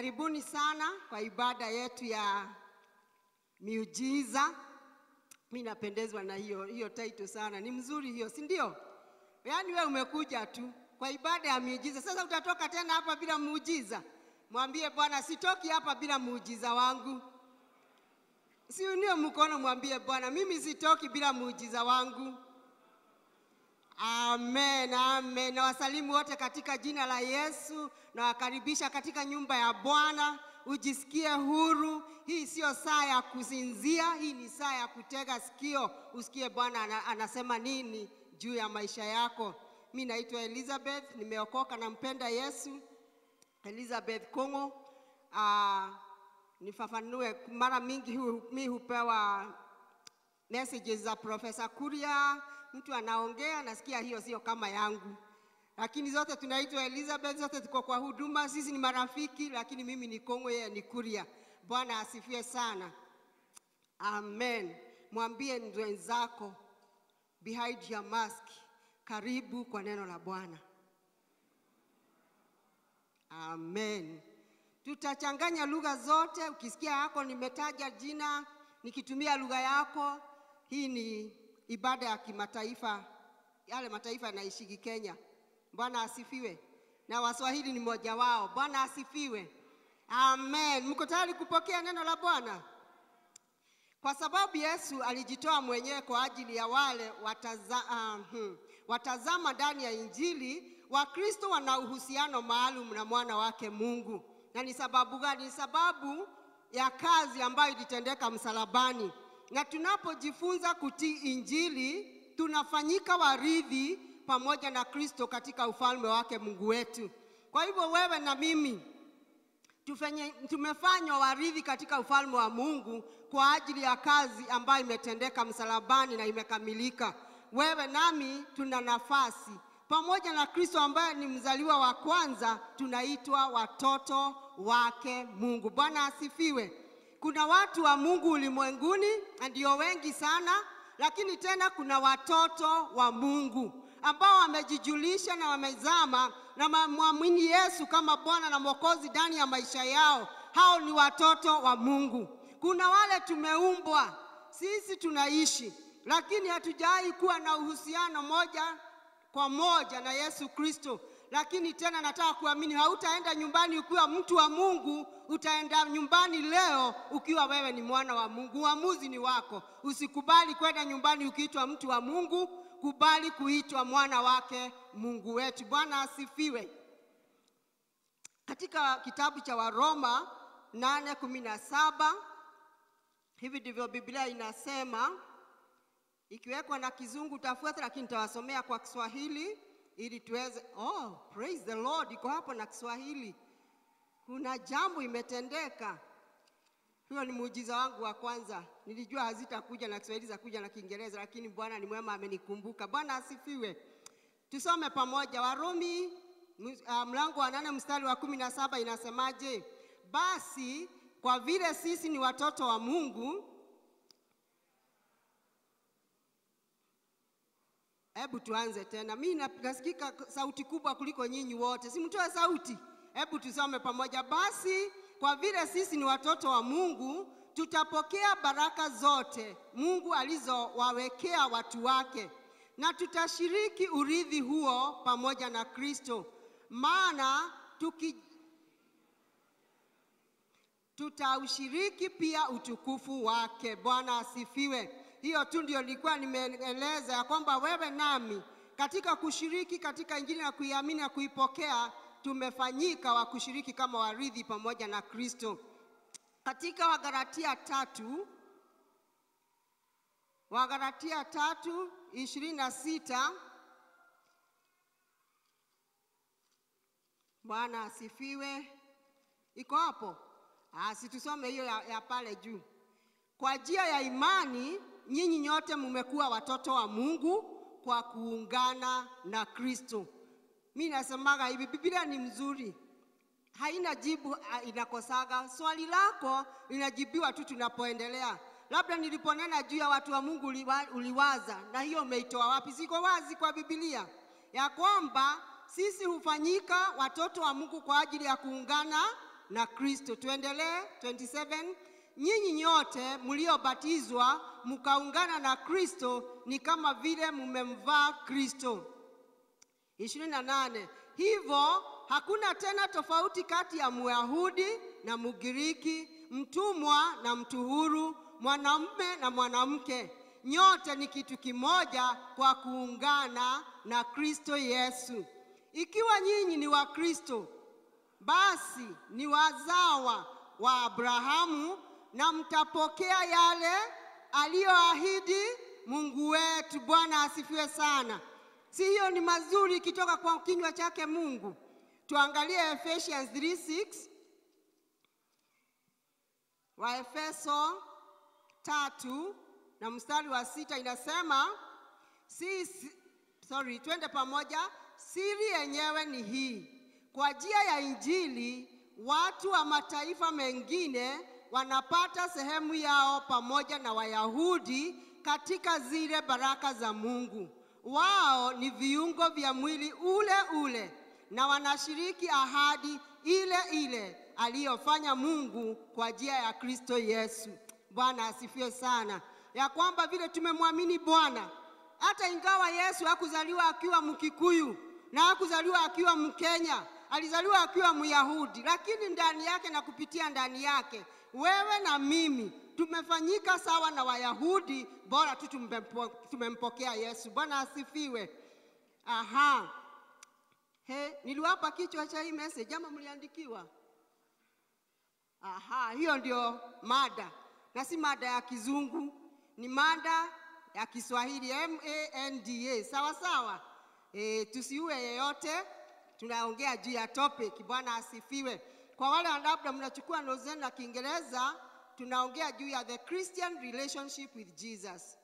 Karibuni sana kwa ibada yetu ya miujiza. Mi napendezwa na hiyo hiyo title sana, ni mzuri hiyo, si ndio? Yaani we umekuja tu kwa ibada ya miujiza, sasa utatoka tena hapa bila muujiza? Mwambie Bwana, sitoki hapa bila muujiza wangu. Si unie mkono, mwambie Bwana, mimi sitoki bila muujiza wangu. Amen, amen. Na wasalimu wote katika jina la Yesu, nawakaribisha katika nyumba ya Bwana. Ujisikie huru. Hii sio saa ya kusinzia, hii ni saa ya kutega sikio, usikie Bwana ana, anasema nini juu ya maisha yako. Mi naitwa Elizabeth, nimeokoka, nampenda Yesu. Elizabeth Kongo. Uh, nifafanue, mara mingi hu, mi hupewa messages za Profesa Kuria, mtu anaongea, nasikia hiyo sio kama yangu, lakini zote tunaitwa Elizabeth, zote tuko kwa huduma, sisi ni marafiki, lakini mimi ni Kongo, yeye ni Kuria. Bwana asifiwe sana, amen. Mwambie mwenzako behind your mask, karibu kwa neno la Bwana. Amen. Tutachanganya lugha zote. Ukisikia yako nimetaja jina nikitumia lugha yako, hii ni ibada ya kimataifa, yale mataifa yanaishiki Kenya. Bwana asifiwe, na Waswahili ni mmoja wao. Bwana asifiwe, amen. Mko tayari kupokea neno la Bwana? Kwa sababu Yesu alijitoa mwenyewe kwa ajili ya wale wataza, uh, hmm, watazama ndani ya Injili. Wakristo wana uhusiano maalum na mwana wake Mungu. Na ni sababu gani? Ni sababu ya kazi ambayo ilitendeka msalabani, na tunapojifunza kutii Injili tunafanyika warithi pamoja na Kristo katika ufalme wake Mungu wetu. Kwa hivyo wewe na mimi tufenye, tumefanywa warithi katika ufalme wa Mungu kwa ajili ya kazi ambayo imetendeka msalabani na imekamilika. Wewe nami tuna nafasi pamoja na Kristo ambaye ni mzaliwa wa kwanza, tunaitwa watoto wake Mungu. Bwana asifiwe. Kuna watu wa Mungu ulimwenguni, ndio wengi sana, lakini tena kuna watoto wa Mungu ambao wamejijulisha na wamezama na wamemwamini Yesu kama Bwana na Mwokozi ndani ya maisha yao. Hao ni watoto wa Mungu. Kuna wale tumeumbwa sisi, tunaishi lakini hatujawahi kuwa na uhusiano moja kwa moja na Yesu Kristo. Lakini tena nataka kuamini, hautaenda nyumbani ukiwa mtu wa Mungu, utaenda nyumbani leo ukiwa wewe ni mwana wa Mungu. Uamuzi ni wako. Usikubali kwenda nyumbani ukiitwa mtu wa Mungu, kubali kuitwa mwana wake Mungu wetu. Bwana asifiwe. Katika kitabu cha Waroma nane kumi na saba hivi ndivyo Biblia inasema ikiwekwa na kizungu tafuata, lakini nitawasomea kwa Kiswahili ili tuweze. Oh, praise the Lord, iko hapo na Kiswahili. Kuna jambo imetendeka. Huyo ni muujiza wangu wa kwanza. Nilijua hazitakuja na Kiswahili za kuja na Kiingereza, lakini Bwana ni mwema, amenikumbuka. Bwana asifiwe. Tusome pamoja Warumi uh, mlango wa nane mstari wa kumi na saba inasemaje? Basi kwa vile sisi ni watoto wa Mungu Hebu tuanze tena. Mimi nasikika sauti kubwa kuliko nyinyi wote, simtoe sauti. Hebu tusome pamoja. Basi kwa vile sisi ni watoto wa Mungu, tutapokea baraka zote Mungu alizowawekea watu wake, na tutashiriki urithi huo pamoja na Kristo, maana tuki tutaushiriki pia utukufu wake. Bwana asifiwe. Hiyo tu ndio nilikuwa nimeeleza ya kwamba wewe nami katika kushiriki katika Injili na kuiamini na kuipokea tumefanyika wa kushiriki kama warithi pamoja na Kristo. Katika Wagalatia tatu Wagalatia tatu ishirini na sita Bwana asifiwe. Iko hapo? Asi tusome hiyo ya, ya pale juu. Kwa njia ya imani nyinyi nyote mmekuwa watoto wa Mungu kwa kuungana na Kristo. Mi nasemaga hivi, Biblia ni mzuri, haina jibu inakosaga. Swali lako linajibiwa tu tunapoendelea. Labda niliponena juu ya watu wa Mungu uliwa, uliwaza na hiyo umeitoa wapi? Siko wazi kwa Biblia ya kwamba sisi hufanyika watoto wa Mungu kwa ajili ya kuungana na Kristo. Tuendelee 27. Nyinyi nyote mliobatizwa mkaungana na Kristo ni kama vile mmemvaa Kristo. 28. Hivyo hakuna tena tofauti kati ya Myahudi na Mgiriki, mtumwa na mtu huru, mwanamume na mwanamke. Nyote ni kitu kimoja kwa kuungana na Kristo Yesu. Ikiwa nyinyi ni wa Kristo, basi ni wazawa wa Abrahamu na mtapokea yale aliyoahidi Mungu wetu. Bwana asifiwe sana. Si hiyo ni mazuri ikitoka kwa kinywa chake Mungu? Tuangalie Ephesians 3:6. Waefeso tatu na mstari wa sita inasema si, si, sorry, twende pamoja. Siri yenyewe ni hii: kwa njia ya Injili watu wa mataifa mengine wanapata sehemu yao pamoja na Wayahudi katika zile baraka za Mungu. Wao ni viungo vya mwili ule ule na wanashiriki ahadi ile ile aliyofanya Mungu kwa njia ya Kristo Yesu. Bwana asifiwe sana, ya kwamba vile tumemwamini Bwana, hata ingawa Yesu hakuzaliwa akiwa Mkikuyu na hakuzaliwa akiwa Mkenya, alizaliwa akiwa Myahudi, lakini ndani yake na kupitia ndani yake wewe na mimi tumefanyika sawa na Wayahudi, bora tu tumempo, tumempokea Yesu. Bwana asifiwe. Aha. He, niliwapa kichwa cha hii message ama mliandikiwa? Aha, hiyo ndio mada, na si mada ya kizungu, ni mada ya Kiswahili M A N D A. Sawa sawa. E, tusiue yeyote, tunaongea juu ya topic. Bwana asifiwe. Kwa wale labda mnachukua notes zenu na Kiingereza, tunaongea juu ya the Christian relationship with Jesus.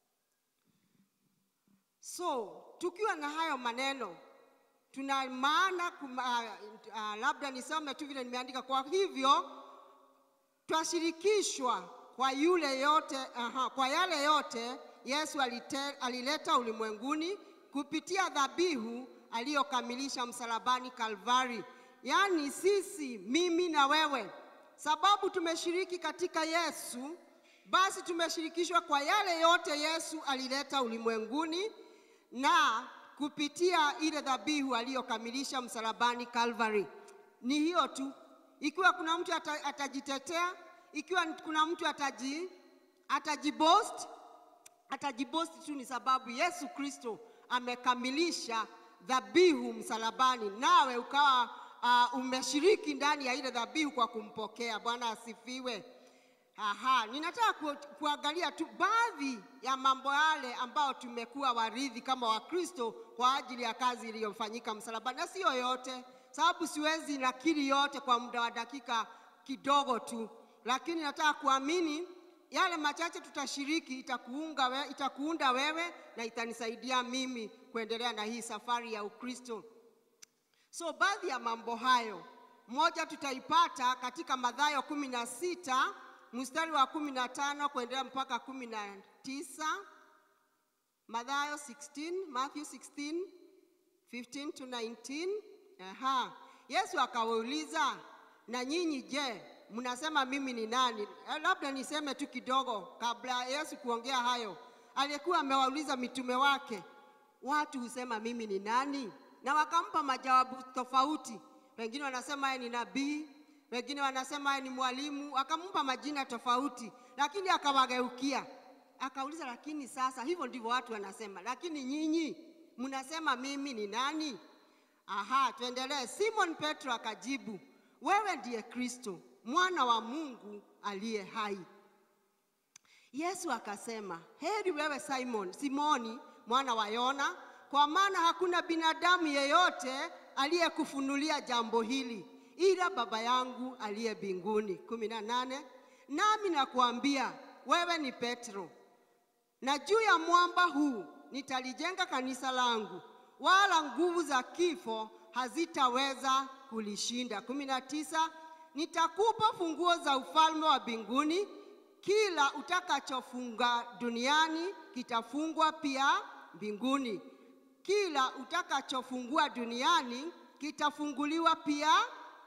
So tukiwa na hayo maneno tuna maana kuma, uh, uh, labda nisome tu vile nimeandika. Kwa hivyo twashirikishwa kwa yule yote, aha, kwa yale yote Yesu alite, alileta ulimwenguni kupitia dhabihu aliyokamilisha msalabani Kalvari. Yaani sisi, mimi na wewe, sababu tumeshiriki katika Yesu, basi tumeshirikishwa kwa yale yote Yesu alileta ulimwenguni na kupitia ile dhabihu aliyokamilisha msalabani Calvary. Ni hiyo tu. Ikiwa kuna mtu ata, atajitetea, ikiwa kuna mtu ataji atajiboast, atajiboast tu ni sababu Yesu Kristo amekamilisha dhabihu msalabani, nawe ukawa uh, umeshiriki ndani ya ile dhabihu kwa kumpokea. Bwana asifiwe. Aha, ninataka ku, kuangalia tu baadhi ya mambo yale ambayo tumekuwa warithi kama Wakristo kwa ajili ya kazi iliyofanyika msalabani, na sio yote, sababu siwezi nakili yote kwa muda wa dakika kidogo tu, lakini nataka kuamini yale machache tutashiriki itakuunga we, itakuunda wewe na itanisaidia mimi kuendelea na hii safari ya Ukristo. So baadhi ya mambo hayo, moja tutaipata katika Mathayo kumi na sita mstari wa kumi na tano kuendelea mpaka kumi na tisa Mathayo 16, Matthew 16, 15 to 19. Aha. Yesu akawauliza, na nyinyi je, mnasema mimi ni nani? Eh, Labda niseme tu kidogo kabla Yesu kuongea hayo. Alikuwa amewauliza mitume wake, watu husema mimi ni nani? Na wakampa majawabu tofauti. Wengine wanasema yeye ni nabii, wengine wanasema yeye ni mwalimu, akampa majina tofauti, lakini akawageukia akauliza, lakini sasa hivyo ndivyo watu wanasema, lakini nyinyi mnasema mimi ni nani? Aha, tuendelee. Simon Petro akajibu, wewe ndiye Kristo mwana wa Mungu aliye hai. Yesu akasema, heri wewe Simon, Simoni mwana wa Yona, kwa maana hakuna binadamu yeyote aliyekufunulia jambo hili ila Baba yangu aliye mbinguni. kumi na nane. Nami nakuambia wewe ni Petro, na juu ya mwamba huu nitalijenga kanisa langu, wala nguvu za kifo hazitaweza kulishinda. kumi na tisa. Nitakupa funguo za ufalme wa mbinguni, kila utakachofunga duniani kitafungwa pia mbinguni, kila utakachofungua duniani kitafunguliwa pia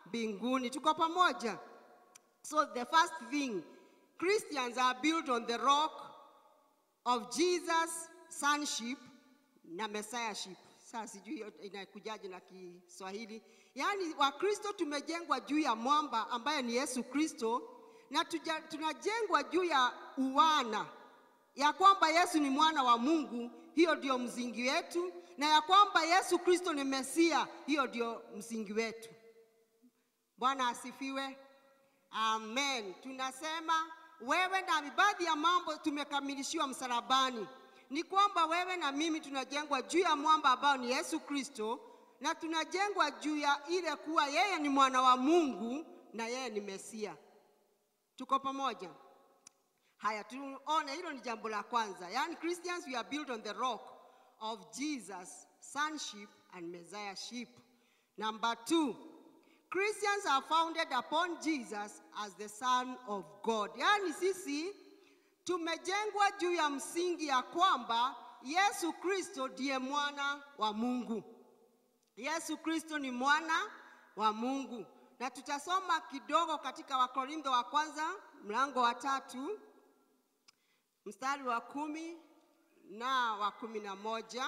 mbinguni. Tuko pamoja? So the first thing, Christians are built on the rock of Jesus sonship na messiahship. Sasa sijui hiyo inakujaje na Kiswahili. Yaani Wakristo tumejengwa juu ya mwamba ambaye ni Yesu Kristo na tuja, tunajengwa juu ya uwana ya kwamba Yesu ni mwana wa Mungu, hiyo ndio msingi wetu, na ya kwamba Yesu Kristo ni Mesia, hiyo ndio msingi wetu. Bwana asifiwe. Amen. Tunasema wewe na baadhi ya mambo tumekamilishiwa msalabani, ni kwamba wewe na mimi tunajengwa juu ya mwamba ambao ni Yesu Kristo, na tunajengwa juu ya ile kuwa yeye ni mwana wa Mungu na yeye ni Mesia. Tuko pamoja? Haya, tuone hilo ni jambo la kwanza. Yaani Christians we are built on the rock of Jesus sonship and messiahship. Number two, Christians are founded upon Jesus as the son of God. Yaani sisi tumejengwa juu ya msingi ya kwamba Yesu Kristo ndiye mwana wa Mungu. Yesu Kristo ni mwana wa Mungu, na tutasoma kidogo katika Wakorintho wa kwanza mlango wa tatu mstari wa kumi na wa kumi na moja.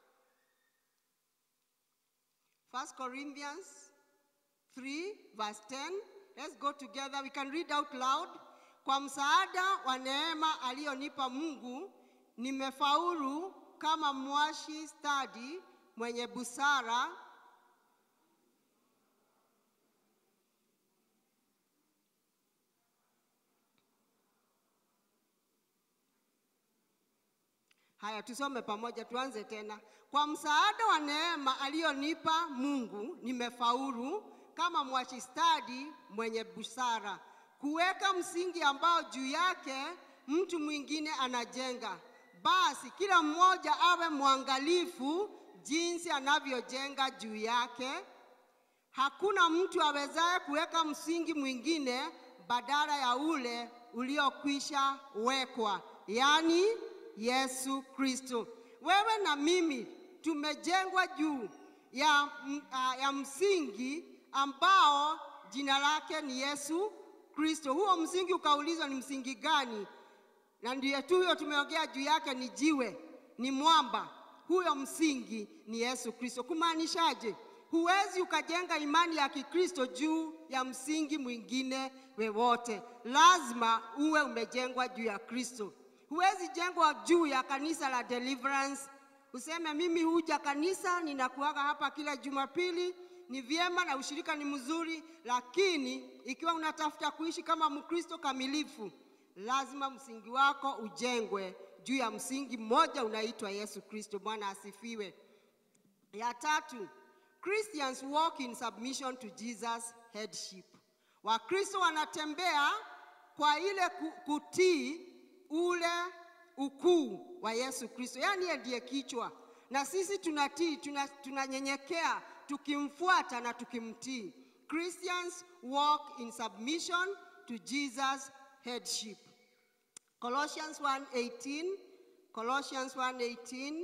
First Corinthians 3 verse 10. Let's go together. We can read out loud. Kwa msaada wa neema aliyonipa Mungu, nimefaulu kama mwashi stadi mwenye busara Haya, tusome pamoja, tuanze tena. Kwa msaada wa neema aliyonipa Mungu, nimefaulu kama mwashi stadi mwenye busara, kuweka msingi ambao juu yake mtu mwingine anajenga. Basi kila mmoja awe mwangalifu jinsi anavyojenga juu yake. Hakuna mtu awezaye kuweka msingi mwingine badala ya ule uliokwisha wekwa, yaani Yesu Kristo. Wewe na mimi tumejengwa juu ya, m- ah, ya msingi ambao jina lake ni Yesu Kristo. Huo msingi ukaulizwa ni msingi gani? Na ndiye tu huyo tumeongea juu yake, ni jiwe, ni mwamba. Huyo msingi ni Yesu Kristo. Kumaanishaje? Huwezi ukajenga imani ya Kikristo juu ya msingi mwingine wewote. Lazima uwe umejengwa juu ya Kristo. Huwezi jengwa juu ya kanisa la Deliverance useme mimi huja kanisa, ninakuaga hapa kila Jumapili, ni vyema na ushirika ni mzuri, lakini ikiwa unatafuta kuishi kama Mkristo kamilifu, lazima msingi wako ujengwe juu ya msingi mmoja unaitwa Yesu Kristo. Bwana asifiwe. Ya tatu, Christians walk in submission to Jesus headship. Wakristo wanatembea kwa ile ku- kutii ule ukuu wa Yesu Kristo, yaani yeye ndiye kichwa, na sisi tunatii, tuna- tunanyenyekea tukimfuata na tukimtii. Christians walk in submission to Jesus headship. Colossians 1:18, Colossians 1:18.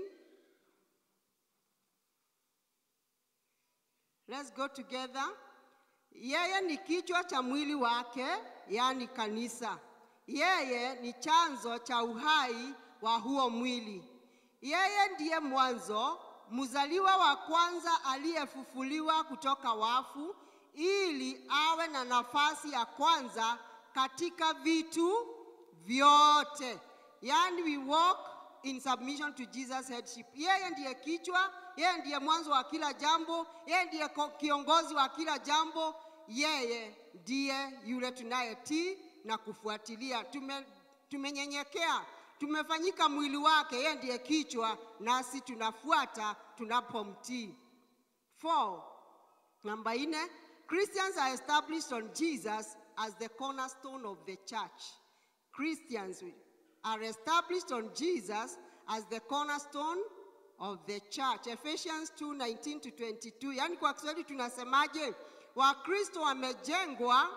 Let's go together. Yeye ni kichwa cha mwili wake, yaani kanisa. Yeye ni chanzo cha uhai wa huo mwili. Yeye ndiye mwanzo, mzaliwa wa kwanza aliyefufuliwa kutoka wafu, ili awe na nafasi ya kwanza katika vitu vyote. Yaani we walk in submission to Jesus headship. Yeye ndiye kichwa, yeye ndiye mwanzo wa kila jambo, yeye ndiye ko- kiongozi wa kila jambo, yeye ndiye yule tunayetii na kufuatilia. Tume, tumenyenyekea, tumefanyika mwili wake, yeye ndiye kichwa, nasi tunafuata tunapomtii. Four, Namba nne, Christians are established on Jesus as the cornerstone of the church. Christians are established on Jesus as the cornerstone of the church. Ephesians 2:19 to 22. Yaani kwa Kiswahili tunasemaje? Wakristo wamejengwa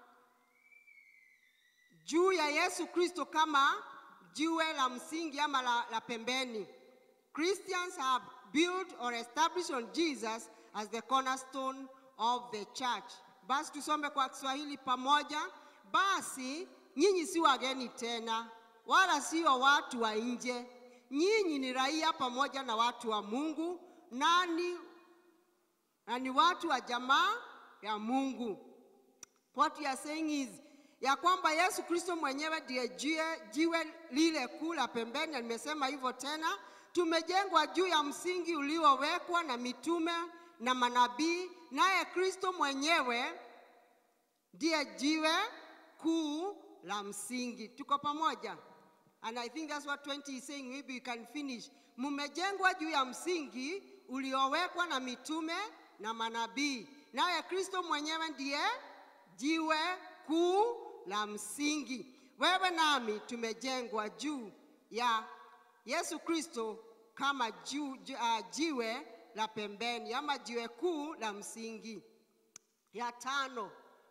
juu ya Yesu Kristo kama jiwe la msingi ama la, la pembeni. Christians are built or established on Jesus as the cornerstone of the church. Basi tusome kwa Kiswahili pamoja. Basi nyinyi si wageni tena, wala sio watu wa nje. Nyinyi ni raia pamoja na watu wa Mungu, nani na ni watu wa jamaa ya Mungu. What we are saying is ya kwamba Yesu Kristo mwenyewe ndiye jiwe, jiwe lile kuu la pembeni, na nimesema hivyo tena. Tumejengwa juu ya msingi uliowekwa na mitume na manabii, naye Kristo mwenyewe ndiye jiwe kuu la msingi. Tuko pamoja? And I think that's what 20 is saying, maybe we can finish. Mmejengwa juu ya msingi uliowekwa na mitume na manabii, naye Kristo mwenyewe ndiye jiwe kuu la msingi. Wewe nami tumejengwa juu ya Yesu Kristo kama ju, ju, uh, jiwe la pembeni ama jiwe kuu la msingi. Ya tano,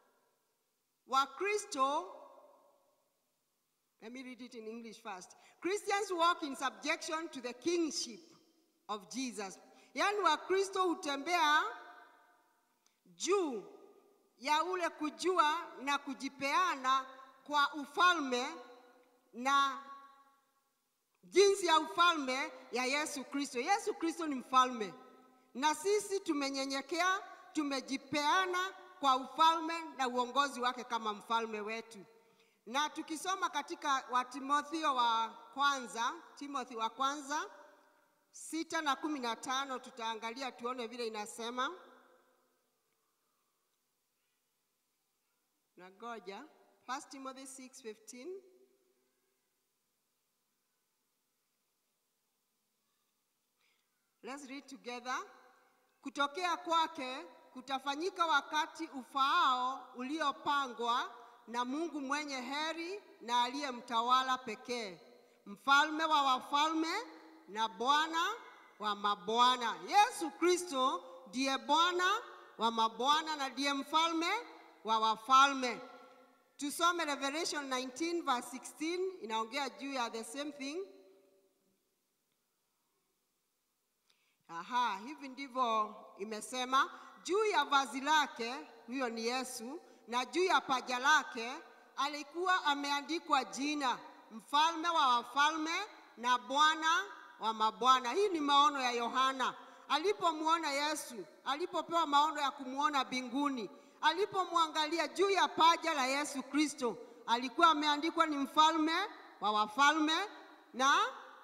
Wakristo Let me read it in English first. Christians walk in subjection to the kingship of Jesus. Yaani Wakristo hutembea juu ya ule kujua na kujipeana kwa ufalme na jinsi ya ufalme ya Yesu Kristo. Yesu Kristo ni mfalme, na sisi tumenyenyekea, tumejipeana kwa ufalme na uongozi wake kama mfalme wetu. Na tukisoma katika Watimotheo wa kwanza, Timothy wa kwanza sita na kumi na tano tutaangalia tuone vile inasema. Nagoja. 1 Timothy 6:15. Let's read together. Kutokea kwake kutafanyika wakati ufaao uliopangwa na Mungu mwenye heri na aliye mtawala pekee, mfalme wa wafalme na Bwana wa mabwana. Yesu Kristo ndiye Bwana wa mabwana na ndiye mfalme wa wafalme. Tusome Revelation 19 verse 16 inaongea juu ya the same thing. Aha, hivi ndivyo imesema, juu ya vazi lake, huyo ni Yesu, na juu ya paja lake alikuwa ameandikwa jina, mfalme wa wafalme na Bwana wa mabwana. Hii ni maono ya Yohana alipomwona Yesu, alipopewa maono ya kumwona mbinguni, alipomwangalia juu ya paja la Yesu Kristo, alikuwa ameandikwa ni mfalme wa wafalme na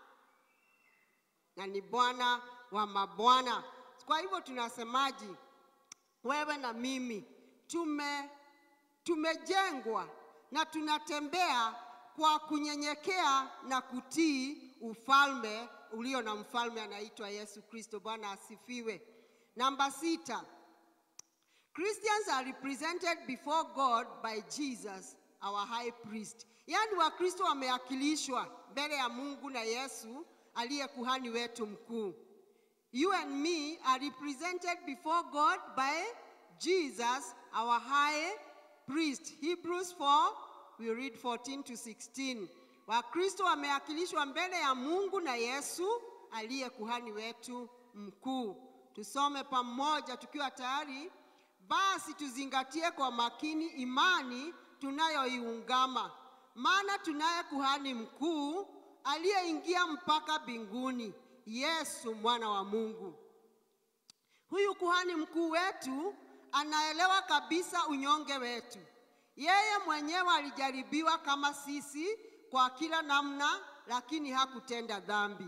na ni Bwana wa mabwana. Kwa hivyo tunasemaji, wewe na mimi tume tumejengwa na tunatembea kwa kunyenyekea na kutii ufalme ulio na mfalme anaitwa Yesu Kristo. Bwana asifiwe. Namba sita, Christians are represented before God by Jesus our high priest. Yaani Wakristo wameakilishwa mbele ya Mungu na Yesu aliye kuhani wetu mkuu. You and me are represented before God by Jesus our high priest. Hebrews 4 we read 14 to 16. Wakristo wameakilishwa mbele ya Mungu na Yesu aliye kuhani wetu mkuu. Tusome pamoja tukiwa tayari. Basi tuzingatie kwa makini imani tunayoiungama, maana tunaye kuhani mkuu aliyeingia mpaka mbinguni, Yesu mwana wa Mungu. Huyu kuhani mkuu wetu anaelewa kabisa unyonge wetu. Yeye mwenyewe alijaribiwa kama sisi kwa kila namna, lakini hakutenda dhambi.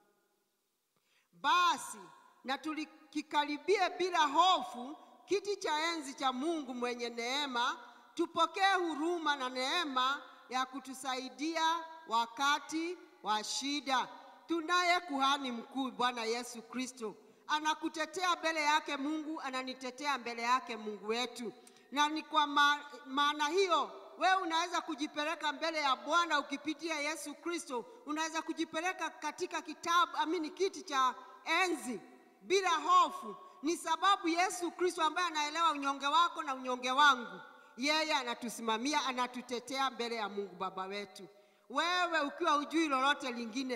Basi na tulikikaribie bila hofu kiti cha enzi cha Mungu mwenye neema, tupokee huruma na neema ya kutusaidia wakati wa shida. Tunaye kuhani mkuu, Bwana Yesu Kristo, anakutetea mbele yake Mungu, ananitetea mbele yake Mungu wetu, na ni kwa ma maana hiyo wewe unaweza kujipeleka mbele ya Bwana ukipitia Yesu Kristo. Unaweza kujipeleka katika kitabu amini, kiti cha enzi bila hofu. Ni sababu Yesu Kristo ambaye anaelewa unyonge wako na unyonge wangu, yeye anatusimamia, anatutetea mbele ya Mungu Baba wetu. Wewe ukiwa ujui lolote lingine,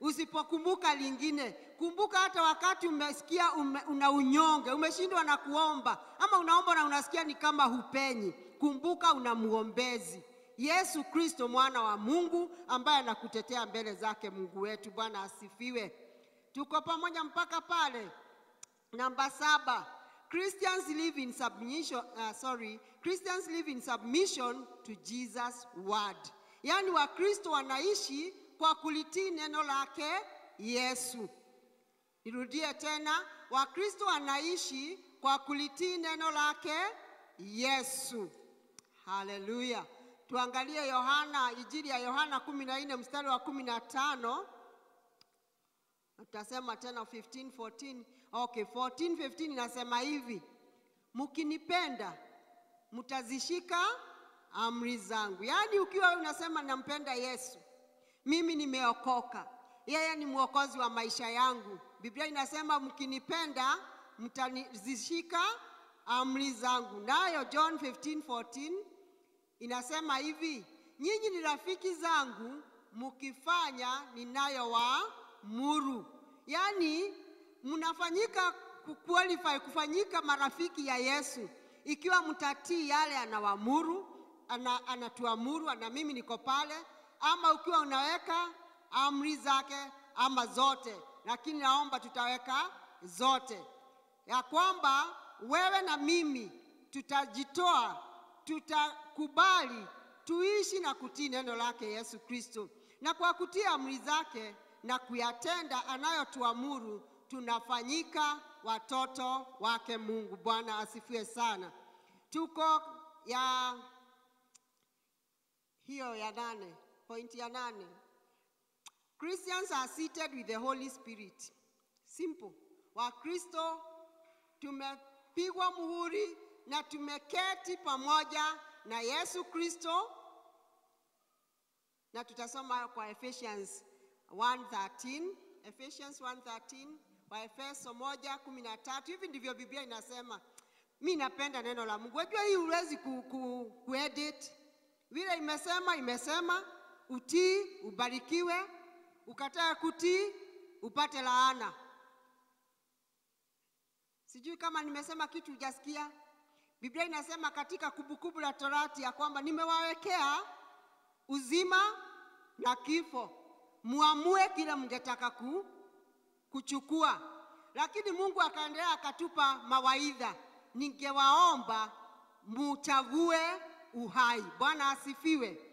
usipokumbuka lingine. Kumbuka hata wakati umesikia ume, una unyonge, umeshindwa na kuomba, ama unaomba na unasikia ni kama hupenyi, kumbuka una mwombezi Yesu Kristo mwana wa Mungu ambaye anakutetea mbele zake Mungu wetu. Bwana asifiwe. Tuko pamoja mpaka pale. Namba saba, Christians live in submission, uh, sorry, Christians live in submission to Jesus word. Yaani Wakristo wanaishi kwa kulitii neno lake Yesu. Nirudie tena, Wakristo wanaishi kwa kulitii neno lake Yesu. Haleluya. Tuangalie Yohana, Injili ya Yohana kumi na nne mstari wa kumi na tano. Tutasema tena 15, 14. Okay, 14, 15 inasema hivi, mkinipenda mtazishika amri zangu. Yaani ukiwa unasema nampenda Yesu, mimi nimeokoka, yeye ni mwokozi wa maisha yangu. Biblia inasema mkinipenda mtazishika amri zangu. Nayo John 15, 14 inasema hivi, nyinyi ni rafiki zangu mkifanya ninayowaamuru. Yaani mnafanyika kuqualify kufanyika marafiki ya Yesu ikiwa mtatii yale anawaamuru, ana, anatuamuru na mimi niko pale, ama ukiwa unaweka amri zake ama zote, lakini naomba tutaweka zote, ya kwamba wewe na mimi tutajitoa, tutakubali tuishi na kutii neno lake Yesu Kristo, na kwa kutii amri zake na kuyatenda anayotuamuru tunafanyika watoto wake Mungu. Bwana asifiwe sana. Tuko ya hiyo ya nane, pointi ya nane. Christians are seated with the Holy Spirit. Simple. Wakristo tumepigwa muhuri na tumeketi pamoja na Yesu Kristo, na tutasoma kwa Ephesians 1:13, Ephesians 1:13 Waefeso moja kumi na tatu. Hivi ndivyo Biblia inasema. Mi napenda neno la Mungu. Wajua hii huwezi ku, ku, kuedit vile imesema, imesema utii ubarikiwe, ukatae kutii upate laana. Sijui kama nimesema kitu hujasikia. Biblia inasema katika Kumbukumbu la Torati ya kwamba nimewawekea uzima na kifo, muamue kile mngetaka ku, kuchukua. Lakini Mungu akaendelea akatupa mawaidha, ningewaomba muchague uhai. Bwana asifiwe,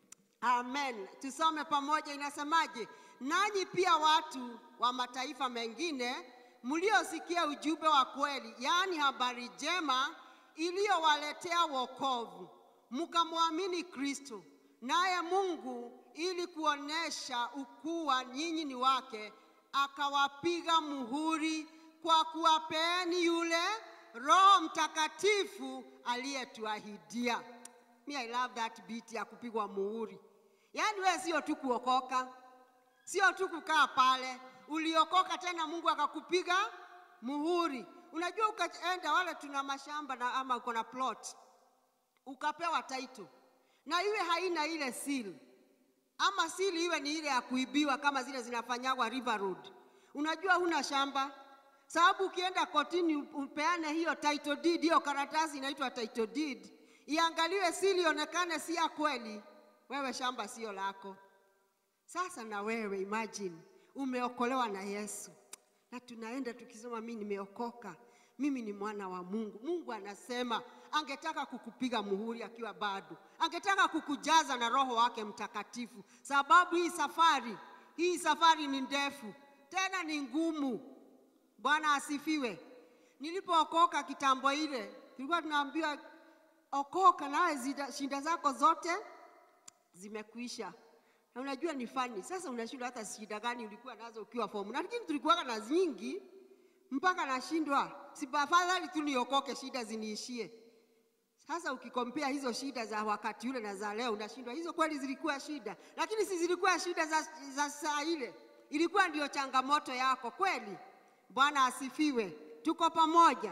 amen. Tusome pamoja, inasemaje? Nanyi pia watu wa mataifa mengine mliosikia ujumbe wa kweli, yaani habari njema iliyowaletea wokovu, mkamwamini Kristo, naye Mungu ili kuonesha ukuwa nyinyi ni wake akawapiga muhuri kwa kuwapeeni yule Roho Mtakatifu aliyetuahidia. Me, I love that beat ya kupigwa muhuri. Yaani wewe sio tu kuokoka, sio tu kukaa pale, uliokoka tena Mungu akakupiga muhuri. Unajua, ukaenda wale tuna mashamba na ama uko na plot, ukapewa title na iwe haina ile seal ama sili iwe ni ile ya kuibiwa kama zile zinafanyagwa River Road. Unajua huna shamba, sababu ukienda kotini upeane hiyo title deed, hiyo karatasi inaitwa title deed, iangaliwe sili ionekane si ya kweli, wewe shamba sio lako. Sasa na wewe imagine, umeokolewa na Yesu na tunaenda tukisema mimi nimeokoka, mimi ni mwana wa Mungu. Mungu anasema angetaka kukupiga muhuri akiwa bado, angetaka kukujaza na Roho wake Mtakatifu, sababu hii safari hii safari ni ndefu tena ni ngumu. Bwana asifiwe. Nilipookoka kitambo ile, tulikuwa tunaambiwa okoka, nawe shida zako zote zimekuisha. Na unajua ni fani sasa, unashindwa hata shida gani ulikuwa nazo ukiwa fomu, lakini tulikuwa na nyingi mpaka nashindwa, si afadhali tu niokoke, shida ziniishie. Sasa ukikompea hizo shida za wakati ule na za leo, unashindwa hizo kweli zilikuwa shida, lakini si zilikuwa shida za, za saa ile, ilikuwa ndio changamoto yako kweli. Bwana asifiwe, tuko pamoja.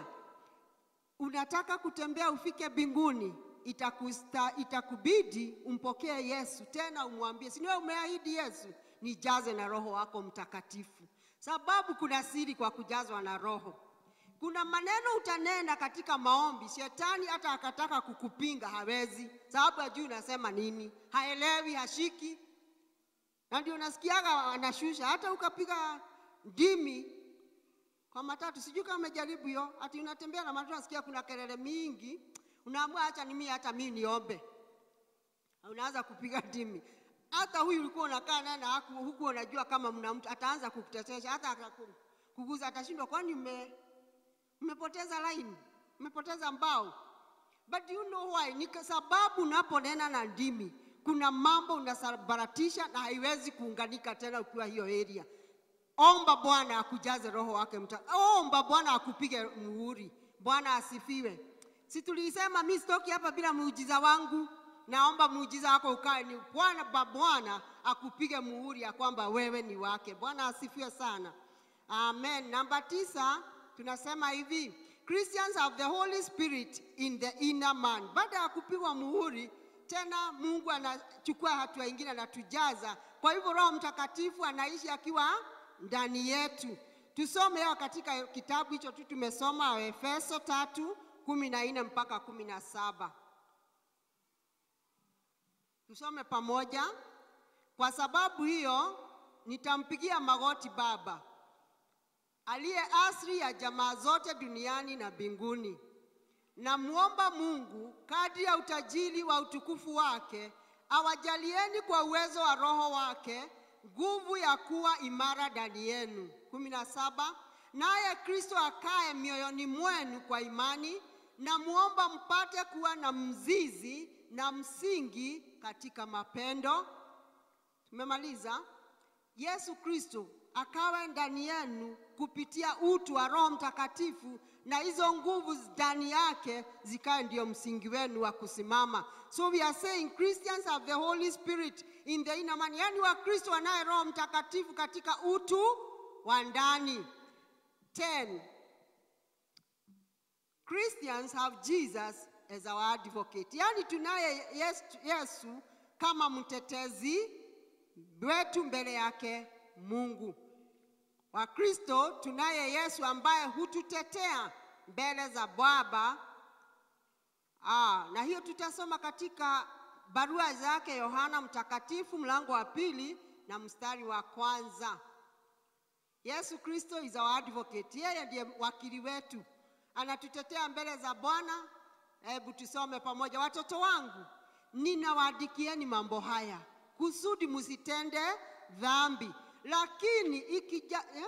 Unataka kutembea ufike mbinguni, itakusta, itakubidi umpokee Yesu tena umwambie, si wewe umeahidi Yesu nijaze na Roho wako Mtakatifu, sababu kuna siri kwa kujazwa na Roho. Kuna maneno utanena katika maombi, shetani hata akataka kukupinga hawezi, sababu hajui unasema nini, haelewi, hashiki, na ndio nasikiaga anashusha. Hata ukapiga ndimi kwa matatu, sijui kama umejaribu hiyo, ati unatembea na matatu, nasikia kuna kelele mingi, unaamua acha nimi hata mimi niombe, unaanza kupiga ndimi. Hata huyu ulikuwa unakaa naye na haku- huku unajua kama mna mtu ataanza kukutetesha, hata akaku- kuguza, atashindwa, kwani mme mmepoteza line, mmepoteza mbao. But you know why? Ni kwa sababu unaponena na ndimi kuna mambo unasabaratisha na haiwezi kuunganika tena ukiwa hiyo area. Omba Bwana akujaze roho wake mta. Omba Bwana akupige muhuri. Bwana asifiwe. Si tulisema mimi sitoki hapa bila muujiza wangu. Naomba muujiza wako ukae ni Bwana ba Bwana akupige muhuri ya kwamba wewe ni wake. Bwana asifiwe sana. Amen. Namba tisa tunasema hivi, Christians have the Holy Spirit in the inner man. Baada ya kupigwa muhuri tena Mungu anachukua hatua ingine anatujaza. Kwa hivyo Roho Mtakatifu anaishi akiwa ndani yetu. Tusome hayo katika kitabu hicho tu tumesoma Waefeso tatu kumi na nne mpaka kumi na saba. Tusome pamoja. Kwa sababu hiyo nitampigia magoti Baba aliye asili ya jamaa zote duniani na mbinguni. Namwomba Mungu kadri ya utajiri wa utukufu wake awajalieni kwa uwezo wa Roho wake nguvu ya kuwa imara ndani yenu. kumi na saba. Naye Kristo akae mioyoni mwenu kwa imani, namwomba mpate kuwa na mzizi na msingi katika mapendo. Tumemaliza. Yesu Kristo akawe ndani yenu kupitia utu wa Roho Mtakatifu, na hizo nguvu ndani yake zikawe ndio msingi wenu wa kusimama. So we are saying Christians have the Holy Spirit in the inner man, yani Wakristo wanaye Roho Mtakatifu katika utu wa ndani. 10 Christians have Jesus as our advocate, yani tunaye Yesu, Yesu kama mtetezi wetu mbele yake Mungu. Wakristo tunaye Yesu ambaye hututetea mbele za Baba. Ah, na hiyo tutasoma katika barua zake Yohana Mtakatifu mlango wa pili na mstari wa kwanza. Yesu Kristo is our advocate. Yeye ndiye wakili wetu, anatutetea mbele za Bwana. Hebu tusome pamoja. Watoto wangu, ninawaandikieni mambo haya kusudi msitende dhambi. Lakini ikija, eh?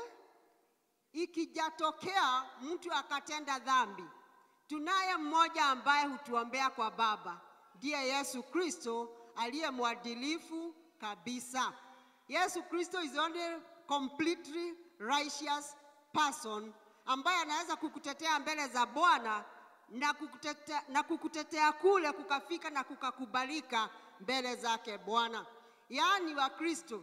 ikijatokea mtu akatenda dhambi, tunaye mmoja ambaye hutuombea kwa Baba, ndiye Yesu Kristo aliye mwadilifu kabisa. Yesu Kristo is the only completely righteous person ambaye anaweza kukutetea mbele za Bwana na kukutetea, na kukutetea kule kukafika na kukakubalika mbele zake Bwana. Yaani Wakristo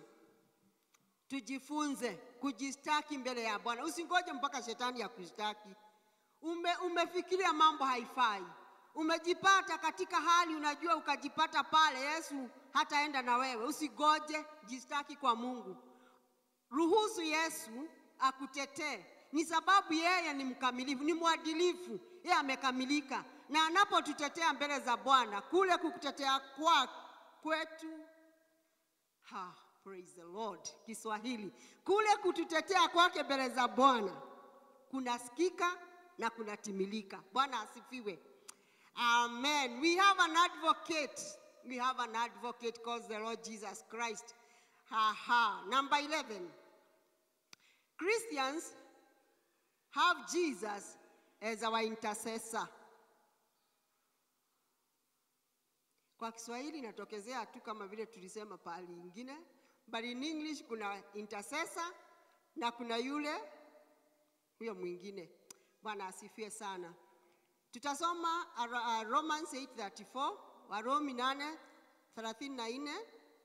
tujifunze kujistaki mbele ya Bwana. Usingoje mpaka shetani akushtaki. Ume, umefikiria mambo haifai, umejipata katika hali unajua, ukajipata pale, Yesu hataenda na wewe. Usigoje, jistaki kwa Mungu, ruhusu Yesu akutetee. Ni sababu yeye ni mkamilifu, ni mwadilifu, yeye amekamilika, na anapotutetea mbele za Bwana, kule kukutetea kwa kwetu ha, praise the Lord. Kiswahili kule kututetea kwake mbele za Bwana kunasikika na kunatimilika. Bwana asifiwe. Amen. We have an advocate. We have an advocate called the Lord Jesus Christ. Ha ha. Number 11. Christians have Jesus as our intercessor. Kwa Kiswahili inatokezea tu kama vile tulisema pahali ingine, but in English kuna intercessor na kuna yule huyo mwingine. Bwana asifiwe sana. Tutasoma uh, uh, Romans 8:34, Warumi 8:34.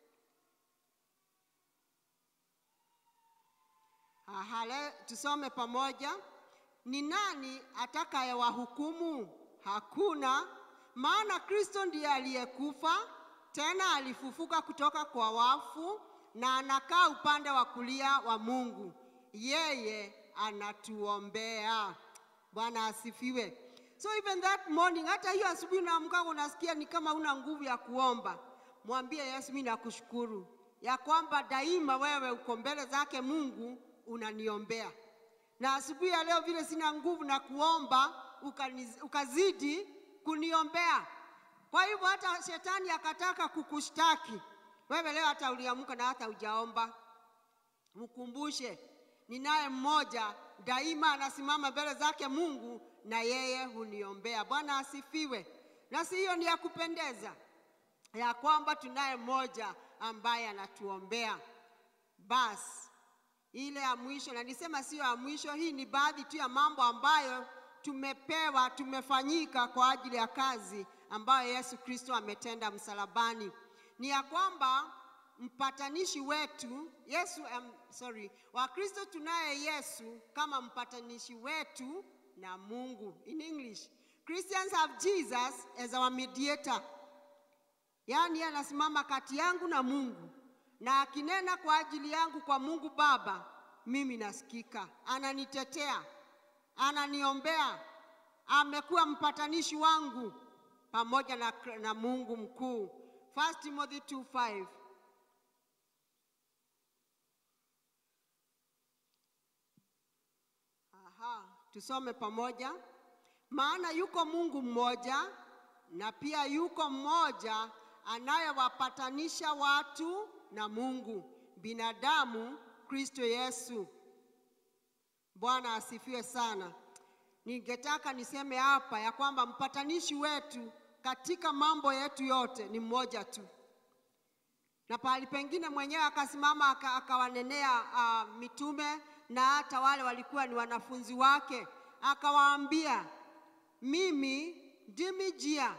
Aha, le- tusome pamoja. Ni nani atakayewahukumu? Hakuna, maana Kristo ndiye aliyekufa tena alifufuka kutoka kwa wafu, na anakaa upande wa kulia wa Mungu. Yeye anatuombea. Bwana asifiwe. So even that morning, hata hiyo asubuhi unaamka unasikia ni kama una nguvu ya kuomba, mwambie Yesu, mimi nakushukuru ya kwamba daima wewe uko mbele zake Mungu unaniombea, na asubuhi ya leo vile sina nguvu na kuomba ukaniz, ukazidi kuniombea. Kwa hivyo hata shetani akataka kukushtaki wewe leo, hata uliamka na hata hujaomba, mkumbushe ninaye mmoja daima anasimama mbele zake Mungu na yeye huniombea. Bwana asifiwe. Na si hiyo ni ya kupendeza ya kwamba tunaye mmoja ambaye anatuombea. Basi ile ya mwisho, na nisema sio ya mwisho, hii ni baadhi tu ya mambo ambayo tumepewa, tumefanyika kwa ajili ya kazi ambayo Yesu Kristo ametenda msalabani, ni ya kwamba mpatanishi wetu Yesu, um, sorry, Wakristo tunaye Yesu kama mpatanishi wetu na Mungu. In English, Christians have Jesus as our mediator, yaani anasimama kati yangu na Mungu, na akinena kwa ajili yangu kwa Mungu Baba, mimi nasikika, ananitetea, ananiombea, amekuwa mpatanishi wangu pamoja na, na Mungu mkuu. 1 Timothy 2:5 Aha, tusome pamoja. Maana yuko Mungu mmoja na pia yuko mmoja anayewapatanisha watu na Mungu, binadamu Kristo Yesu. Bwana asifiwe sana. Ningetaka niseme hapa ya kwamba mpatanishi wetu katika mambo yetu yote ni mmoja tu, na pahali pengine mwenyewe akasimama aka- akawanenea uh, mitume na hata wale walikuwa ni wanafunzi wake, akawaambia mimi ndimi njia,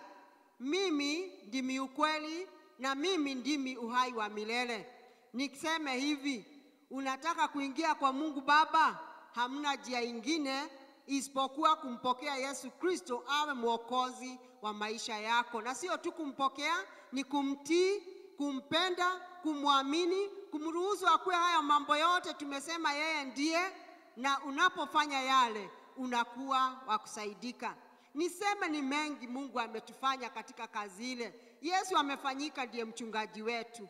mimi ndimi ukweli na mimi ndimi uhai wa milele. Niseme hivi, unataka kuingia kwa Mungu Baba, hamna njia ingine isipokuwa kumpokea Yesu Kristo awe mwokozi wa maisha yako, na sio tu kumpokea, ni kumtii, kumpenda, kumwamini, kumruhusu akuwe haya mambo yote tumesema yeye ndiye, na unapofanya yale unakuwa wa kusaidika. Niseme ni mengi Mungu ametufanya katika kazi ile. Yesu amefanyika ndiye mchungaji wetu.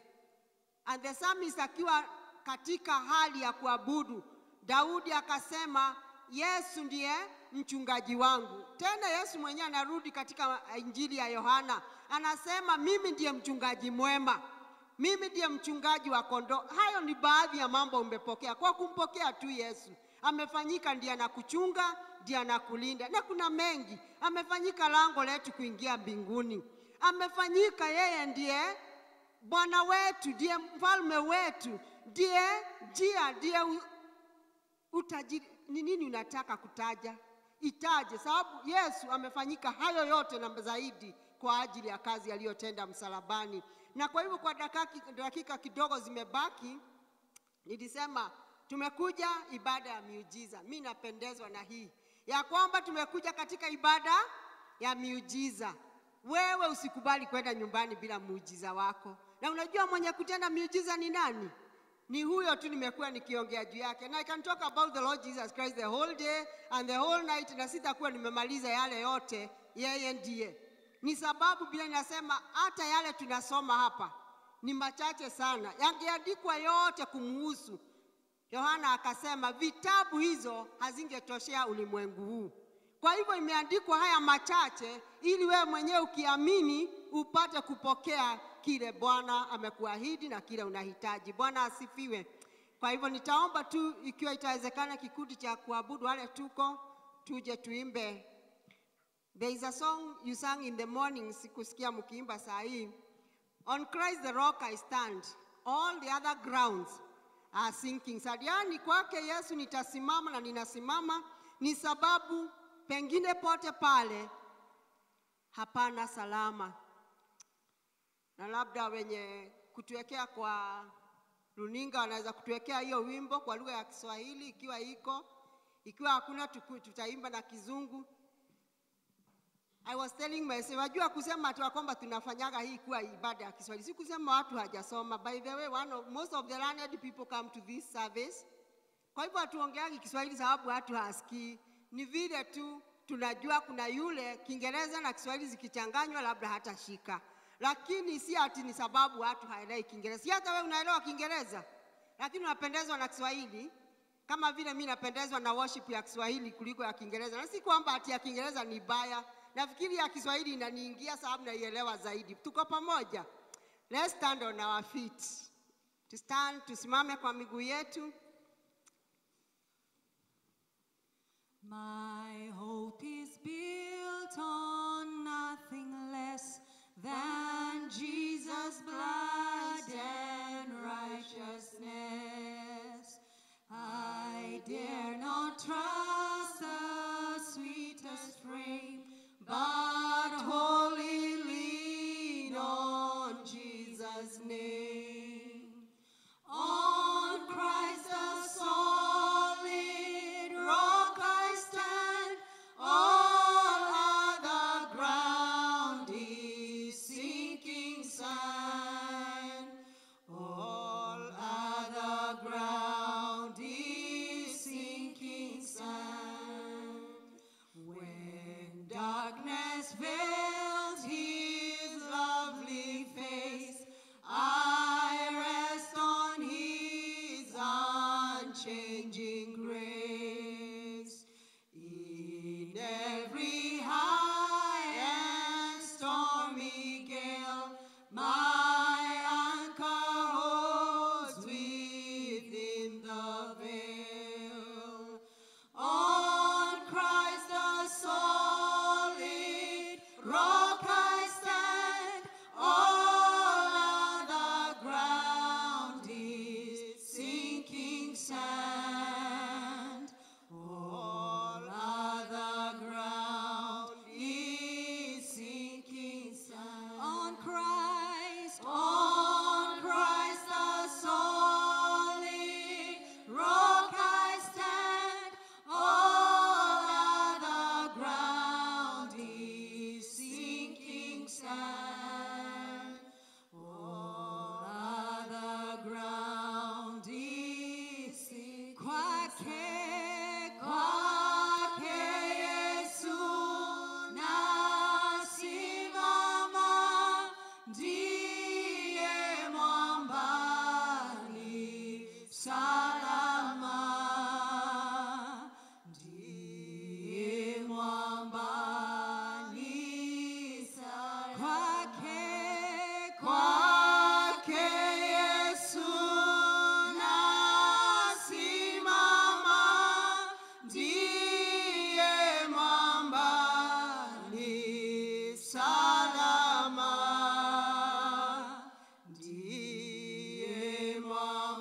And the psalmist akiwa katika hali ya kuabudu, Daudi akasema Yesu ndiye mchungaji wangu. Tena Yesu mwenyewe anarudi katika Injili ya Yohana, anasema mimi ndiye mchungaji mwema, mimi ndiye mchungaji wa kondoo. Hayo ni baadhi ya mambo umepokea kwa kumpokea tu Yesu. Amefanyika ndiye anakuchunga, ndiye anakulinda, na kuna mengi. Amefanyika lango letu kuingia mbinguni, amefanyika yeye ndiye Bwana wetu, ndiye mfalme wetu, ndiye njia, ndiye u- utajiri. Ni nini unataka kutaja? Itaje, sababu Yesu amefanyika hayo yote na zaidi kwa ajili ya kazi aliyotenda msalabani. Na kwa hivyo kwa dakika, dakika kidogo zimebaki, nilisema tumekuja ibada ya miujiza. Mi napendezwa na hii ya kwamba tumekuja katika ibada ya miujiza. Wewe usikubali kwenda nyumbani bila muujiza wako, na unajua mwenye kutenda miujiza ni nani? Ni huyo tu nimekuwa nikiongea juu yake, na I can talk about the Lord Jesus Christ the whole day and the whole night, na sitakuwa nimemaliza yale yote. Yeye ndiye ni sababu Biblia inasema hata yale tunasoma hapa ni machache sana, yangeandikwa yote kumuhusu. Yohana akasema vitabu hizo hazingetoshea ulimwengu huu. Kwa hivyo imeandikwa haya machache, ili wewe mwenyewe ukiamini upate kupokea kile Bwana amekuahidi na kile unahitaji. Bwana asifiwe. Kwa hivyo nitaomba tu, ikiwa itawezekana, kikundi cha kuabudu wale tuko, tuje tuimbe. There is a song you sang in the morning, sikusikia mkiimba saa hii. On Christ the rock I stand, all the other grounds are sinking. Sadiani kwake Yesu nitasimama na ninasimama, ni sababu pengine pote pale hapana salama, na labda wenye kutuwekea kwa runinga wanaweza kutuwekea hiyo wimbo kwa lugha ya Kiswahili ikiwa iko, ikiwa hakuna tuku- tutaimba na Kizungu. I was telling myself, wajua kusema tu ya kwamba tunafanyaga hii kuwa ibada ya Kiswahili, si kusema watu hajasoma. By the way, one of, most of the learned people come to this service. Kwa hivyo hatuongeagi Kiswahili sababu watu hasikii, ni vile tu tunajua kuna yule Kiingereza na Kiswahili zikichanganywa labda hatashika, lakini si ati ni sababu watu haelewi Kiingereza. Si hata wewe unaelewa Kiingereza, lakini unapendezwa na Kiswahili kama vile mi napendezwa na worship ya Kiswahili kuliko ya Kiingereza, na si kwamba ati ya Kiingereza ni baya. Nafikiri ya Kiswahili inaniingia sababu naielewa zaidi. Tuko pamoja? Let's stand on our feet. To stand, tusimame kwa miguu yetu. My hope is built on nothing less than Jesus' blood and righteousness. I dare not trust the sweetest frame, but wholly lean on Jesus' name. On Christ the solid rock I stand, all other ground is sinking sand. All other ground is sinking sand. When darkness veils his lovely face, I rest on his unchanging grace. In every high and stormy gale, my anchor holds within the veil. On Christ the solid rock I stand, all other ground is sinking sand. All other ground is sinking sand. On Christ, on Christ the solid rock I stand, all other ground is sinking sand. All other ground is sinking Kwake, kwake Yesu nasimama, ndiye mwambani salama, ndiye mwambani salama. Kwake, kwake Yesu nasimama, ndiye mwambani salama, ndiye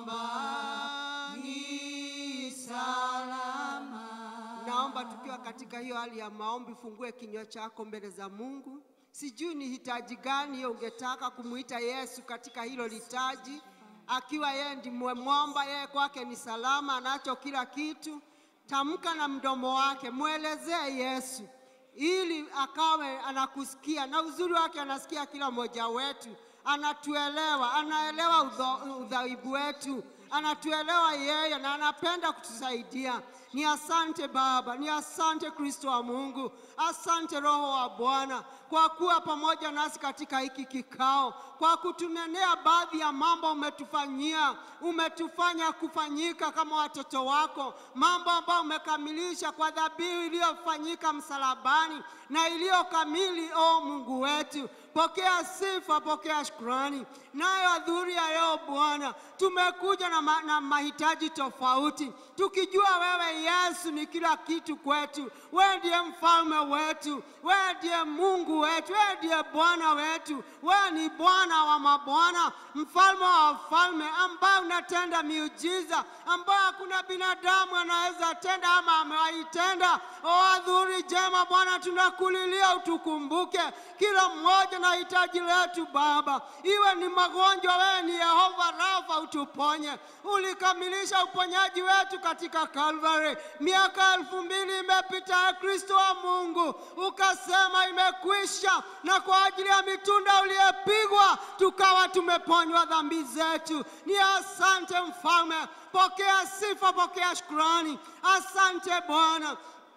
mwambani salama. Naomba tukiwa katika hiyo hali ya maombi, fungue kinywa chako mbele za Mungu. Sijui ni hitaji gani hiyo ungetaka kumuita Yesu katika hilo litaji, akiwa yeye ndiye mwamba, yeye kwake ni salama, anacho kila kitu. Tamka na mdomo wake, mwelezee Yesu ili akawe anakusikia, na uzuri wake anasikia kila mmoja wetu, anatuelewa, anaelewa udho- udhaifu wetu, anatuelewa yeye na anapenda kutusaidia. Ni asante Baba, ni asante Kristo wa Mungu, asante Roho wa Bwana kwa kuwa pamoja nasi katika hiki kikao, kwa kutunenea baadhi ya mambo umetufanyia, umetufanya kufanyika kama watoto wako, mambo ambayo umekamilisha kwa dhabihu iliyofanyika msalabani na iliyo kamili. O Mungu wetu, pokea sifa, pokea shukrani. Nayo adhuhuri ya leo Bwana, tumekuja na, ma, na mahitaji tofauti, tukijua wewe Yesu ni kila kitu kwetu. Wewe ndiye mfalme wetu, wewe ndiye Mungu wetu, wewe ndiye Bwana wetu, wewe ni Bwana wa mabwana, mfalme wa wafalme, ambaye unatenda miujiza ambayo hakuna binadamu anaweza tenda ama amewahi tenda. O adhuhuri jema Bwana, tunakulilia utukumbuke kila mmoja na hitaji letu Baba, iwe ni magonjwa, wewe ni Yehova Rafa, utuponye. Ulikamilisha uponyaji wetu katika Calvary. Miaka elfu mbili imepita ya Kristo wa Mungu, ukasema imekwisha, na kwa ajili ya mitunda uliyepigwa tukawa tumeponywa dhambi zetu. Ni asante Mfalme, pokea sifa, pokea shukrani. Asante Bwana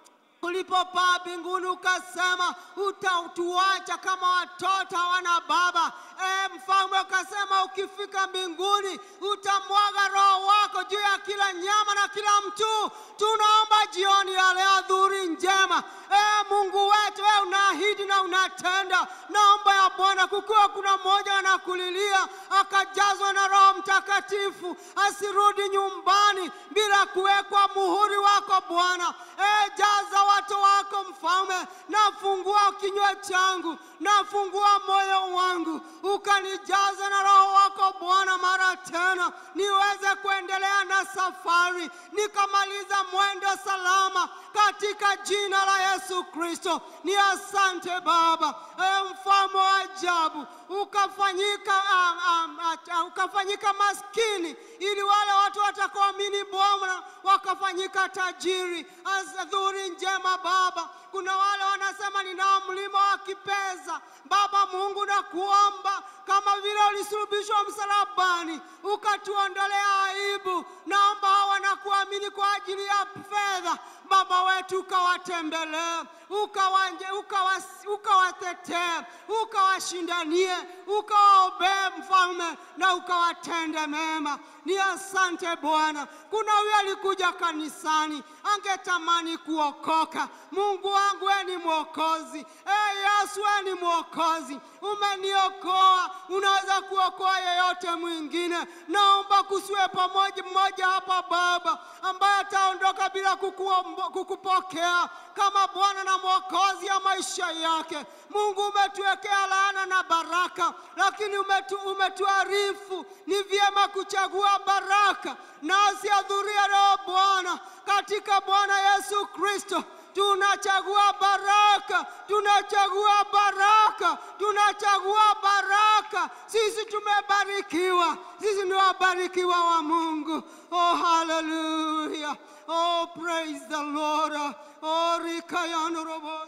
ulipopaa mbinguni ukasema utatuacha kama watoto hawana baba. E, mfalme ukasema ukifika mbinguni utamwaga roho wako juu ya kila nyama na kila mtu. Tunaomba jioni ya leo adhuhuri njema. E, Mungu wetu, wewe unaahidi na unatenda. Naomba ya Bwana, kukiwa kuna mmoja anakulilia akajazwa na Roho Mtakatifu, asirudi nyumbani bila kuwekwa muhuri wako Bwana. E, jaza watu wako mfalme, nafungua kinywa changu, nafungua moyo wangu, ukanijaza na Roho wako Bwana mara tena, niweze kuendelea na safari, nikamaliza mwendo salama katika jina la Yesu Kristo. Ni asante Baba, e, mfalme wa ajabu, ukafanyika ah, ah, ah, ukafanyika maskini ili wale watu watakaoamini Bwana wakafanyika tajiri. Adhuhuri njema Baba, kuna wale wanasema ninao mlima wa kipesa. Baba Mungu, na kuomba kama vile ulisulubishwa msalabani ukatuondolea aibu, naomba hao wanakuamini kwa ajili ya fedha Baba wetu ukawatembelee, ukawanje- ukawas- ukawatetee, ukawashindanie, ukawaombee mfalme na ukawatende mema. Ni asante Bwana. Kuna huyo alikuja kanisani angetamani kuokoka. Mungu wangu, wewe ni mwokozi. E Yesu, wewe ni mwokozi, umeniokoa, unaweza kuokoa yeyote mwingine. Naomba kusiwe pamoja mmoja hapa Baba ambaye ataondoka bila kukuombo- kukupokea kama Bwana na mwokozi ya maisha yake. Mungu, umetuwekea laana na baraka, lakini umetu, umetuarifu ni vyema kuchagua baraka, nasi adhuria leo Bwana, katika Bwana Yesu Kristo tunachagua baraka, tunachagua baraka, tunachagua baraka. Sisi tumebarikiwa, sisi ni wabarikiwa wa Mungu. Oh, haleluya! Oh, praise the Lord. Oh, rikayano robo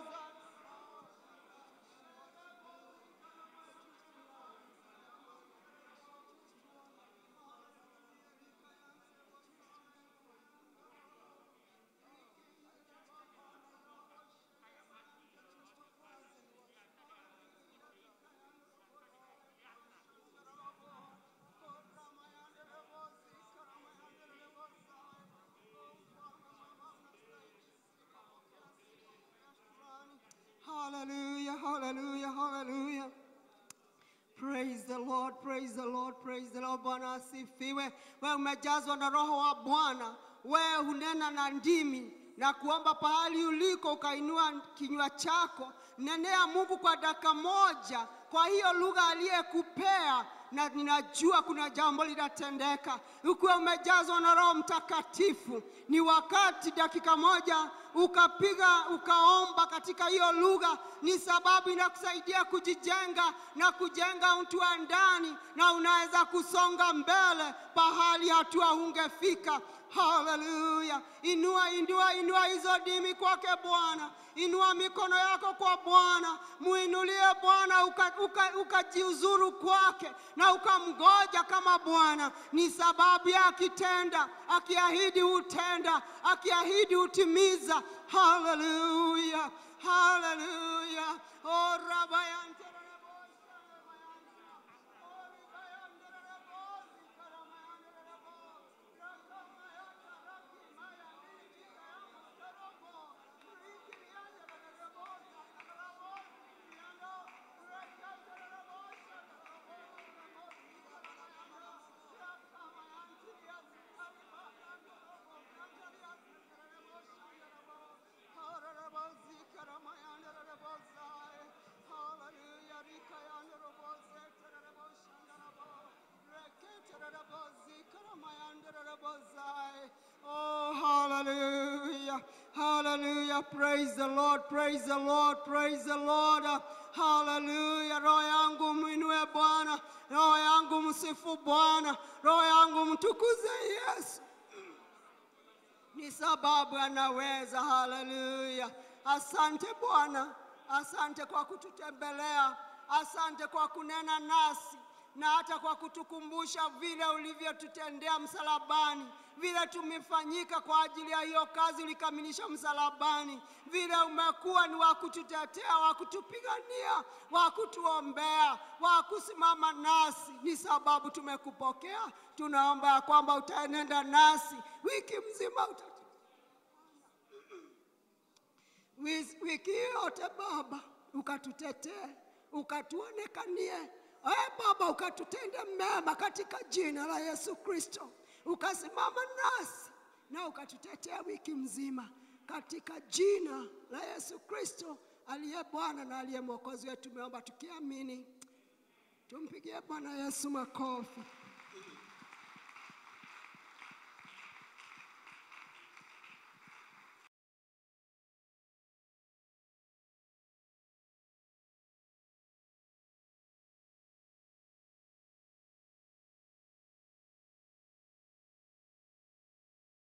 Hallelujah, hallelujah, hallelujah. Praise the Lord, praise the Lord, praise the Lord. Bwana asifiwe. Wewe umejazwa na roho wa Bwana, wewe hunena na ndimi na kuomba pahali uliko, ukainua kinywa chako, nenea Mungu kwa dakika moja kwa hiyo lugha aliyekupea, na ninajua kuna jambo litatendeka. Ukiwa umejazwa na Roho Mtakatifu, ni wakati dakika moja ukapiga ukaomba katika hiyo lugha, ni sababu inakusaidia kujijenga na kujenga mtu wa ndani, na unaweza kusonga mbele pahali hatua ungefika. Haleluya! Inua, inua, inua hizo dimi kwake Bwana. Inua mikono yako kwa Bwana, muinulie Bwana, ukajiuzuru uka, uka kwake na ukamgoja kama Bwana. Ni sababu ya akitenda, akiahidi hutenda, akiahidi hutimiza. Haleluya, haleluya. Oh, rabayante Oh, hallelujah. Hallelujah. Praise the Lord. Praise the Lord. Praise the Lord. Haleluya! Roho yangu mwinue Bwana, roho yangu msifu Bwana, roho yangu mtukuze Yesu ni sababu anaweza. Haleluya! Asante Bwana, asante kwa kututembelea, asante kwa kunena nasi na hata kwa kutukumbusha vile ulivyotutendea msalabani, vile tumefanyika kwa ajili ya hiyo kazi ulikamilisha msalabani, vile umekuwa ni wa kututetea, wa kutupigania, wa kutuombea, wa kusimama nasi. Ni sababu tumekupokea. Tunaomba ya kwamba utaenenda nasi wiki mzima uta Wis- wiki yote Baba, ukatutetee, ukatuonekanie. Ee Baba, ukatutende mema katika jina la Yesu Kristo, ukasimama nasi na ukatutetea wiki mzima katika jina la Yesu Kristo aliye Bwana na aliye Mwokozi wetu. Tumeomba tukiamini. Tumpigie Bwana Yesu makofi.